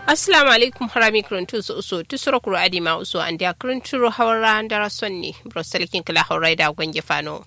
assalamu alaikum harami kuruntu su uso tusura kuro adi ma uso an dia kurunturo hawara ndara sonni broselkin kala hawrai da gwange fano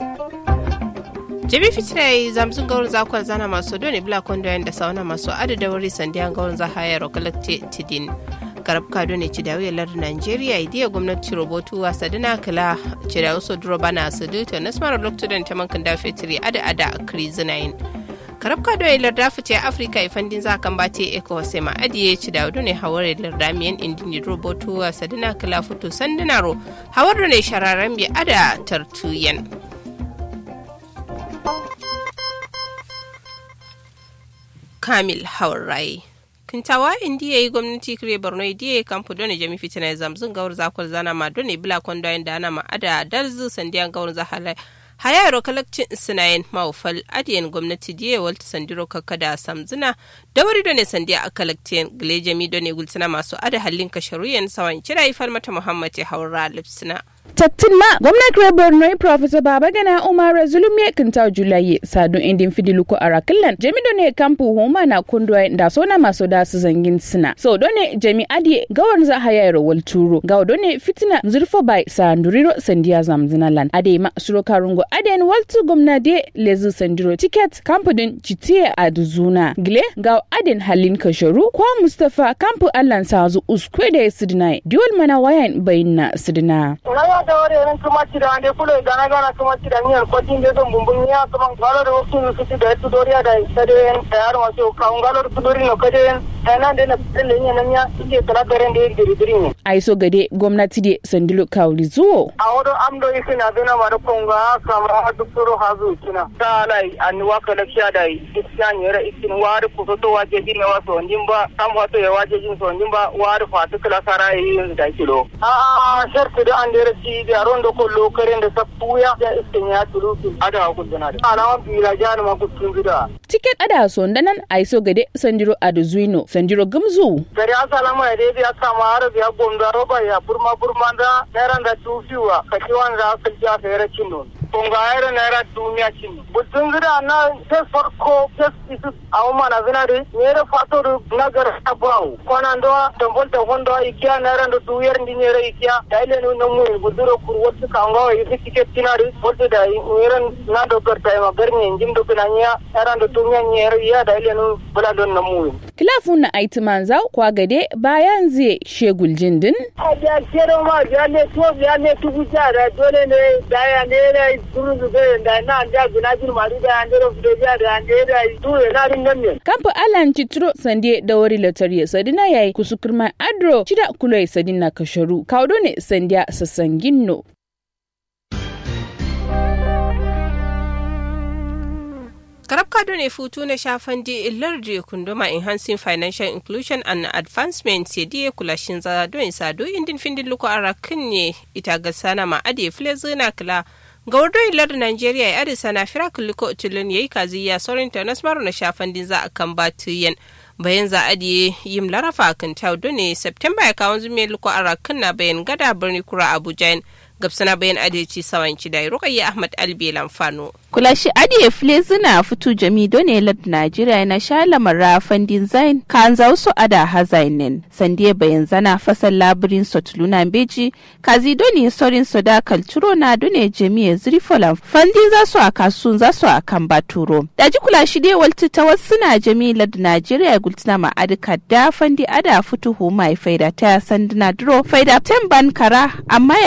jabi fitrai zamzun gaurin zakwar zana masu dole bila kondo da sauna masu adada wuri sandiyan gaurin za hayar kalakte tidin garab kado ne cidawi lar nigeria idiya gwamnati robotu wa sadina kala cidawi so duro bana sadu to nasmara lokacin ta mankan da fitri ada ada krizinayin karab kado ya larda fice afirka ifandin za kan bate eko sai ma adiye ci da ne hawar larda miyan indini robotu wa sadina kala fito sandinaro hawar ne shararren bi ada tartuyan kamil haurai kintawa indiya yi gwamnati kire borno idiya yi kamfu dole jami fitina ya zamzun gawar zakwar zana ma dole bila kwandoyin da ana ma ada darzu sandiyan gawar zahalai hayaro kalakcin sinayen maufal adiyan gwamnati diya walta sandiro kakada samzina da wari da ne sandiya a kalaktiyan gilejami da ne gulsina masu ada halin kasharuyan sawan kira ifar mata muhammad ya haura lipsina. tattin ma gwamnan kire borno professor babagana umar zulum ya kinta julaye sadu indin fidiluko a rakillan jami ne kampu homa na kundwa da sona maso da su zangin sina so done jami adi gawar za haya yaro wal turo gawo done fitina zurfo bai sanduriro sandiya zamzina lan ade ma suro karungo aden waltu gwamna de lezu sandiro ticket kampu din citiye a duzuna gile gawo aden halin kasharu kwa mustafa kampu allan sazu uskwe da ya sidina diwal mana wayan bayin na sidina ya da wari ran kuma ci da ande kulo gana gana kuma ci da niyan kwatin de don bumbun ya kuma galo da wasu su ci da su doriya da sade en tayar wasu ka galo da dori no kade en nan de na tele ne nan ya suke kala garen da diri diri ne ai so gade gwamnati de sandilo kawli zuwo a wodo amdo isi na duna ma da konga kama duktoro hazu kina ta lai an waka da kiya da isya ne ra isin wari ku to waje jin ne waso ndin ba kam wato ya waje jin so ndin ba wari fatu kala sara yi da kilo a a sharti da an da ci da rondo ko lokaren da ta puya da iskin ya tulu ada ku dana da alama bila jani ma ku tun gida tiket ada so ndanan ai so gade sandiro adu zuino sandiro gumzu gari asalama ya dai ya kama har ya gonda roba ya burma burma da naira da tufiwa kashi wanda aka ja fere cinno kunga ayra naira duniya cinno butun gida na sai farko sai isu awuma na zinari nere fato na gar abawu kwana ndo tambol ta hondo ikiya naira ndo duyar ndi nere ikiya daile no no mu buduro kur wotu kanga yi tiket tinari wotu da nere na do gar tay ma gar nyi njim do pinanya naira ndo duniya nere ya daile no bula don na mu kilafun na aiti manzau kwa gade bayan zai shegul jindin a da kero ma da ne to ya ne tugu da dole ne da ya ne ne duru zube da na da guna bir ma da ne ro fudo da da ne da du na rin nan ne kamfa alan citro sande da wari lotari sadina yayi kusukurma adro cida kuloi sadina kasharu kaudo ne sandiya sasanginno karab kado ne futu na shafan di illar da kunduma enhancing financial inclusion and advancement sai diye kulashin za don sado indin findin luko arakin ne ita ga sana ma ade file zina kila ga wardo illar nigeria ya adisa na fira kuliko utulun yayi kaziya saurin ta nasmaru na shafan din za a kan batuyen bayan za a diye yim larafa kan taudo ne september ya kawo zume luko arakin na bayan gada birni kura abuja gabsana bayan adalci sawanci da rukayya ahmad albi lamfano kulashi adiye flezina fitu jami done lad najeriya na shala mara fandin zain kan zausu ada hazainin sandiye bayan zana fasal labirin sotluna beji kazi doni sorin soda kalturo na done jami'a zrifola fandin za su a kasun za su a kan baturo daji kulashi dai walti ta wasu na jami lad najeriya gultina ma adika da fandi ada fitu hu mai faida ta sandina duro faida ten ban kara amma